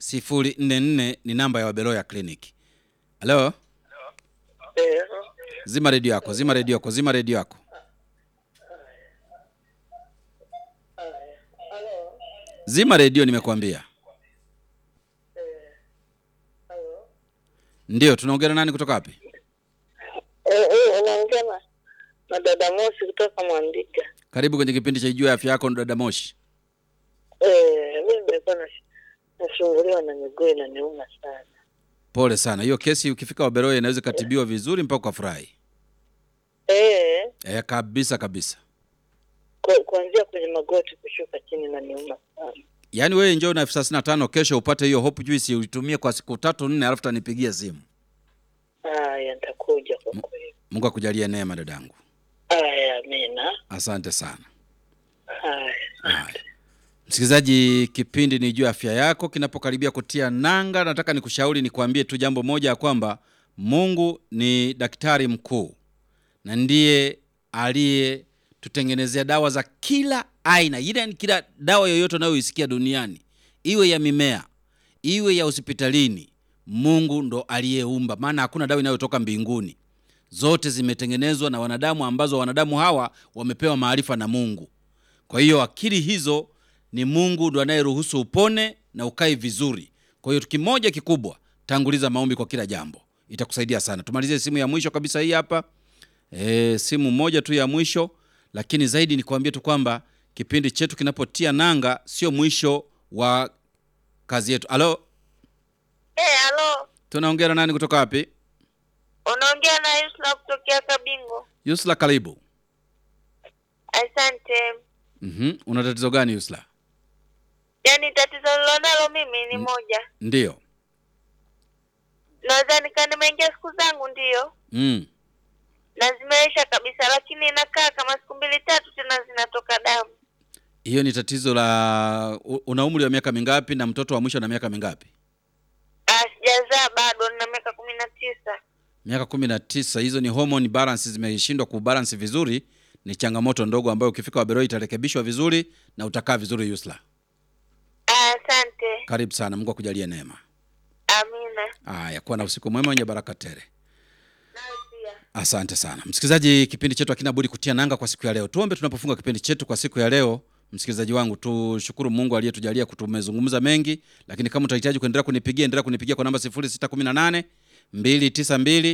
044 ni namba ya Wabeloya Clinic. Halo, Eh, zima redio yako, zima redio yako, zima redio yako. Zima redio, nimekuambia. Ndio, tunaongea na nani kutoka wapi? eh, eh, unaongea na na dada Mosi kutoka Mwandiga. Karibu kwenye kipindi cha Ijua Afya Yako, dada Moshi. Eh, mimi nilikuwa nash- nasumbuliwa na miguu inaniuma sana. Pole sana, hiyo kesi ukifika Wabeloya inaweza ikatibiwa vizuri mpaka ukafurahi. Eh, Eh, kabisa kabisa. ku- kuanzia kwenye magoti kushuka chini inaniuma sana. Yaani wewe njoo na elfu thelathini na tano kesho upate hiyo hope juice uitumie kwa siku tatu nne, alafu tanipigia simu. Haya, nitakuja kwa kweli. Mungu akujalie neema dadangu, Haya, amina. asante sana. Haya. Haya. Msikilizaji, kipindi ni juu afya yako kinapokaribia kutia nanga, nataka nikushauri nikwambie tu jambo moja ya kwamba Mungu ni daktari mkuu na ndiye aliyetutengenezea dawa za kila aina, ile ni kila dawa yoyote unayoisikia duniani, iwe ya mimea, iwe ya hospitalini, Mungu ndo aliyeumba, maana hakuna dawa inayotoka mbinguni. Zote zimetengenezwa na wanadamu, ambazo wanadamu hawa wamepewa maarifa na Mungu. Kwa hiyo akili hizo ni Mungu ndo anayeruhusu upone na ukae vizuri. Kwa hiyo kimoja kikubwa, tanguliza maombi kwa kila jambo, itakusaidia sana. Tumalizie simu ya mwisho kabisa hii hapa. E, simu moja tu ya mwisho, lakini zaidi ni kuambia tu kwamba kipindi chetu kinapotia nanga sio mwisho wa kazi yetu. Alo, Eh, halo. tunaongea na nani kutoka wapi? Unaongea na Yusra kutokea Kabingo. Yusla, karibu. Asante. Mhm, una tatizo gani Yusla? Yaani tatizo nilonalo mimi ni moja. Ndiyo. Naweza nika nimeingia siku zangu ndiyo. Mm. na zimeisha kabisa, lakini inakaa kama siku mbili tatu tena zinatoka damu. Hiyo ni tatizo la u- una umri wa miaka mingapi na mtoto wa mwisho na miaka mingapi? Ah, Sijazaa bado, nina miaka kumi na tisa. Miaka kumi na tisa. Hizo ni hormone balance zimeshindwa kubalance vizuri. Ni changamoto ndogo ambayo ukifika Waberoi itarekebishwa vizuri na utakaa vizuri. Yusla, Ah, Asante, karibu sana. Mungu akujalie neema. amina. Haya, kuwa na usiku mwema wenye baraka tele. Nawe pia. Asante sana msikilizaji, kipindi chetu hakina budi kutia nanga kwa siku ya leo. Tuombe tunapofunga kipindi chetu kwa siku ya leo. Msikilizaji wangu, tushukuru Mungu aliyetujalia kutumezungumza mengi, lakini kama utahitaji kuendelea kunipigia, endelea kunipigia kwa namba 0618 292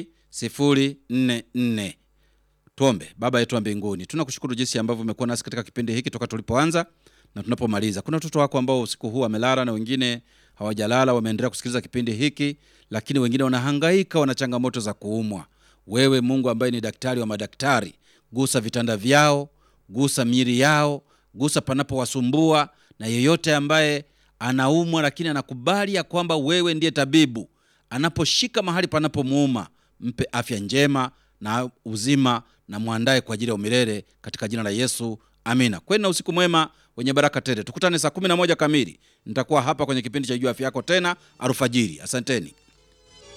044. Tuombe. Baba yetu wa mbinguni, tunakushukuru jinsi ambavyo umekuwa nasi katika kipindi hiki toka tulipoanza na tunapomaliza. Kuna watoto wako ambao usiku huu wamelala na wengine hawajalala, wameendelea kusikiliza kipindi hiki, lakini wengine wanahangaika, wana changamoto za kuumwa. Wewe Mungu ambaye ni daktari wa madaktari, gusa vitanda vyao, gusa miili yao, gusa panapowasumbua, na yeyote ambaye anaumwa lakini anakubali ya kwamba wewe ndiye tabibu, anaposhika mahali panapomuuma, mpe afya njema na uzima na mwandae kwa ajili ya umilele katika jina la Yesu, amina. Kweni na usiku mwema wenye baraka tele. Tukutane saa 11 kamili, nitakuwa hapa kwenye kipindi cha Jua Afya Yako tena alfajiri. Asanteni.